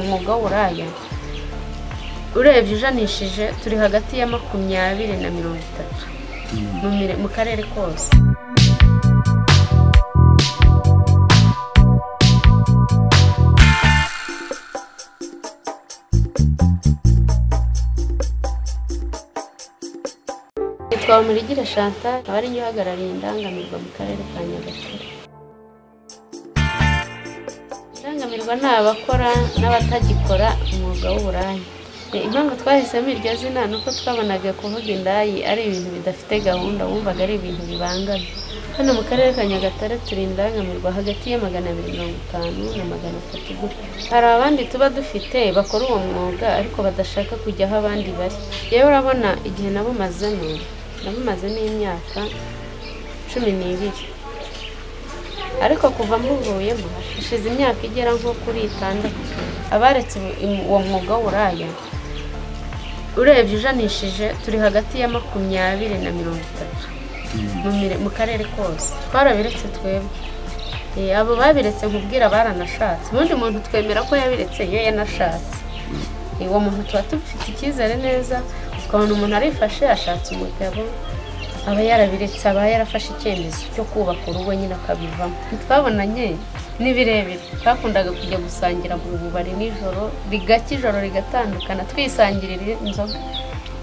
umwuga w'uburaya urebye ujanishije turi hagati ya makumyabiri na mirongo itatu mu mire- mu karere kose nitwa Bamurigire Chantal akaba ari njye uhagarariye indangamirwa mu karere ka Nyagatare indangamirwa ni abakora n'abatagikora umwuga w'uburaya E, impamvu twahisemo iryo zina ni uko twabonaga kuvuga indayi ari ibintu bidafite gahunda wumvaga ari ibintu bibangamye hano mu karere ka nyagatare turi indangamirwa hagati ya magana abiri mirongo itanu na magana atatu gutyo hari abandi tuba dufite bakora uwo mwuga ariko badashaka kujya aho abandi bari yewe urabona igihe nabumazemo nabumazemo imyaka cumi n'ibiri ariko kuva muvuyemo hashize imyaka igera nko kuri itandatu abaretse ubu- im- uwo mwuga w'uburaya urebye ujanishije turi hagati ya makumyabiri na mirongo itatu mu mire- mu karere kose twarabiretse twebwe Eh, abo babiretse nkubwira baranashatse ubundi muntu twemera ko yabiretse iyo yanashatse Eh, uwo muntu tuba tubifite icyizere neza ukabona umuntu arifashe ashatse umugabo aba yarabiretse aba yarafashe icyemezo cyo kubaka urugo nyine akabivamo ntitwabonanye ni birebire twakundaga kujya gusangira mu bubari nijoro rigacya ijoro rigatandukana twisangirira inzoga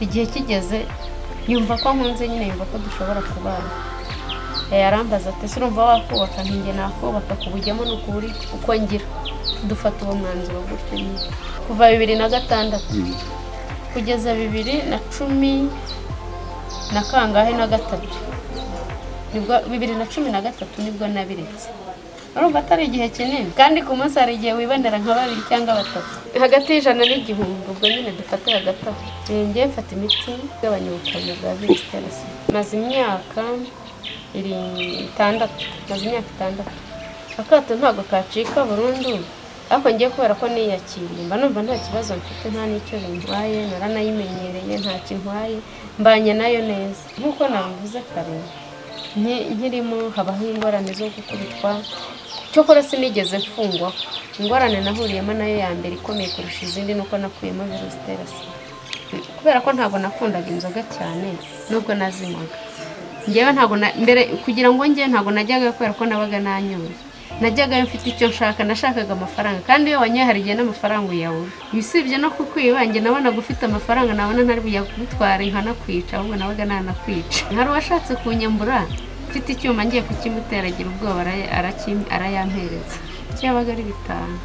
igihe kigeze yumva ko nkunze nyine yumva ko dushobora kubana Eh, arambaza ati surumva wakubaka ntinge nakubaka kubujyamo ni ukuri uko ngira dufata uwo mwanzuro gutyo nyine kuva bibiri na gatandatu kugeza bibiri na cumi na kangahe na gatatu nibwo bibiri na cumi na gatatu nibwo nabiretse urumva atari igihe kinini kandi ku munsi hari igihe wibonera nka babiri cyangwa batatu hagati y'ijana n'igihumbi ubwo nyine dufate hagati aho Eh, njyewe mfata imiti igabanya ubukana bwa virusi itera sida maze imyaka iri itandatu maze imyaka itandatu akato ntabwo kacika burundu ariko ngiye kubera ko niyakiriye mba numva nta kibazo mfite nta n'icyo bintwaye naranayimenyereye nta kintwaye mbanye nayo neza nk'uko nabivuze kare nki- nkirimo habaho ingorane zo gukubitwa cyokora sinigeze mfungwa ingorane nahuriyemo nayo ya mbere ikomeye kurusha izindi ni uko nakuyemo virusi itera sida kubera ko ntabwo nakundaga inzoga cyane nubwo nazinywaga njyewe ntabwo na- mbere kugira ngo njye ntabwo najyaga kubera ko nabaga nanyoye najyagayo mfite icyo nshaka nashakaga amafaranga kandi iyo wanyoye hari igihe n'amafaranga uyabura usibye no kukwiba njye nabonaga ufite amafaranga nabona ntari buyagutwara nkanakwica ahubwo nabaga nanakwica hari uwashatse kunyambura mfite icyuma ngiye kukimutera agira ubwoba ara- araki- arayampereza cyabaga ari bitanu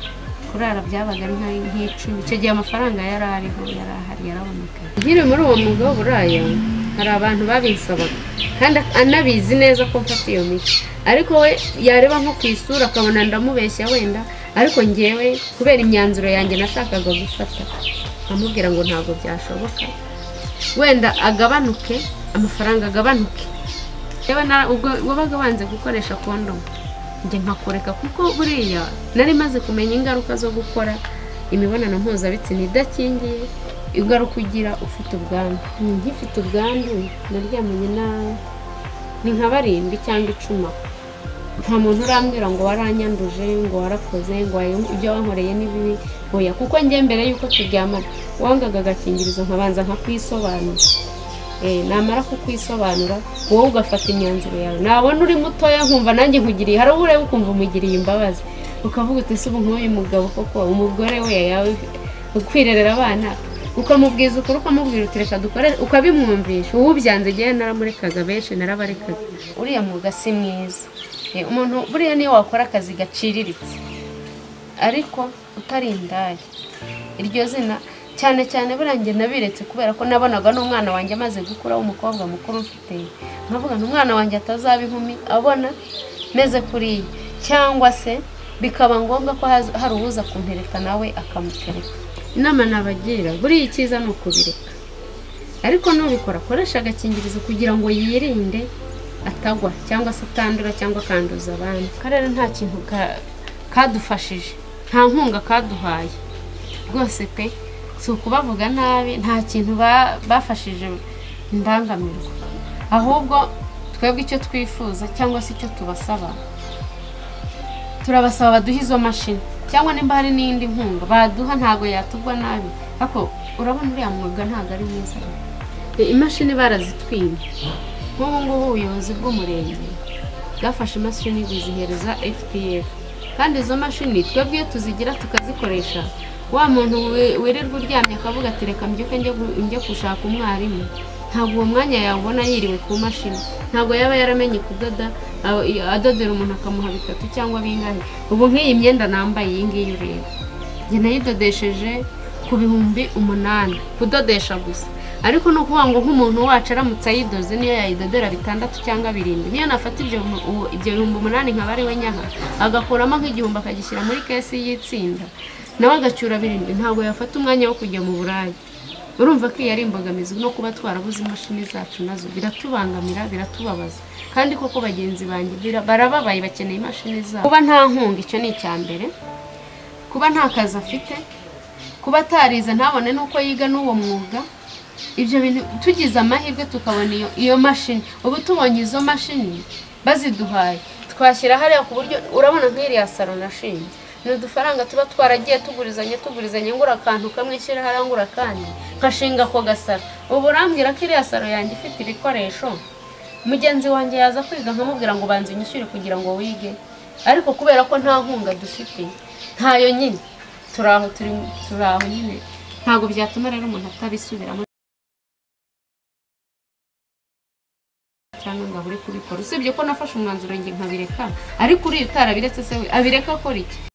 kurara byabaga ari nka- nk'icumi icyo gihe amafaranga yari ariho yari ahari yarabonekaga nkiri muri uwo mwuga w'uburaya hari abantu babisabaga kandi anabizi neza ko mfata iyo miti ariko we yareba nko ku isura akabona ndamubeshya wenda ariko ngewe kubera imyanzuro yanjye nashakaga gufata amubwira ngo ntabwo byashoboka wenda agabanuke amafaranga agabanuke Yewe na- ubwo wabaga wanze gukoresha kondomu njye nkakureka kuko buriya nari maze kumenya ingaruka zo gukora imibonano mpuzabitsina idakingiye ingaruka ugira ufite ubwandu nkifite ubwandu naryamanye na ni nka barindwi cyangwa icumi aho. nta muntu urambwira ngo waranyanduje ngo warakoze ngo wayo- ibyo wankoreye ni bibi oya kuko njye mbere y'uko turyamana wangaga agakingirizo nkabanza nkakwisobanura Eh, namara kukwisobanura wowe ugafata imyanzuro yawe nabona uri mutoya nkumva nanjye nkugiriye hari uwo ureba ukumva umugiriye imbabazi ukavuga uti se ubu nk'uyu mugabo koko umugore we yawe kwirerera abana ukamubwiza ukuri ukamubwira uti reka dukore ukabimwumvisha uwubyanze igihe naramurekaga benshi narabarekaga uriya mwuga si mwiza Eh, umuntu buriya niyo wakora akazi gaciriritse ariko utari indaya iryo zina cyane cyane buriya njye nabiretse kubera ko nabonaga n'umwana wanjye amaze gukura w'umukobwa mukuru mfite nkavuga ngo umwana wanjye atazaba inkumi abona meze kuriya cyangwa se bikaba ngombwa ko haz- hari uwuza kumpereka nawe akamutereka inama nabagira buriya icyiza ni ukubireka ariko nubikora akoresha agakingirizo kugira ngo yirinde atagwa cyangwa se atandura cyangwa akanduza abandi akarere nta kintu ka- kadufashije nta nkunga kaduhaye rwose pe si ukubavuga nabi nta kintu ba- bafashije indangamirwa ahubwo twebwe icyo twifuza cyangwa se icyo tubasaba turabasaba baduhe izo mashini cyangwa nimba hari n'indi nkunga baduha ntabwo yatugwa nabi ariko urabona uriya mwuga ntabwo ari mwiza E, imashini barazitwiye nk'ubu ngubu ubuyobozi bw'umurenge bwafashe imashini buzihereza fpf kandi izo mashini twebwe iyo tuzigira tukazikoresha wa muntu wi- wirirwa uryamye akavuga ati reka mbyuke njye gu- njye gushaka umwarimu ntabwo uwo mwanya yawubona yiriwe ku mashini ntabwo yaba yaramenye kudoda a- i- adodera umuntu akamuha bitatu cyangwa bingahe ubu nk'iyi myenda nambaye iyi ngiyi ureba njye nayidodesheje ku bihumbi umunani kudodesha gusa ariko ni ukuvuga ngo nk'umuntu wacu aramutse ayidoze niyo yayidodera bitandatu cyangwa birindwi niyo nafata ibyo mu- uwo- ibyo bihumbi umunani nkaba ari we nyaha agakuramo nk'igihumbi akagishyira muri kesi y'itsinda nawe agacyura birindwi ntabwo yafata umwanya wo kujya mu burayi urumva ko iyi ari imbogamizi no kuba twarabuze imashini zacu nazo biratubangamira biratubabaza kandi koko bagenzi banjye bira- barababaye bakeneye imashini zabo kuba nta nkunga icyo ni icya mbere kuba nta kazi afite kuba atarize ntabone n'uko yiga n'uwo mwuga ibyo bintu tugize amahirwe tukabona iyo, iyo mashini ubu tubonye izo mashini baziduhaye twashyira hariya ku buryo urabona nk'iriya salo nashinze ni udufaranga tuba twaragiye tugurizanye tugurizanye ngura akantu kamwe shyira hariya ngura akandi nkashinga ako gasaro ubu urambwira ko iriya salo yanjye ifite ibikoresho mugenzi wanjye yaza kwiga nkamubwira ngo banza unyishyure kugira ngo wige ariko kubera ko nta nkunga dufite ntayo nyine turi aho turi turi aho nyine ntabwo byatuma rero umuntu atabisubiramo cyangwa ngo abure kubikora usibye ko nafashe umwanzuro njye nkabireka ariko uriya utarabiretse se we abireka akora iki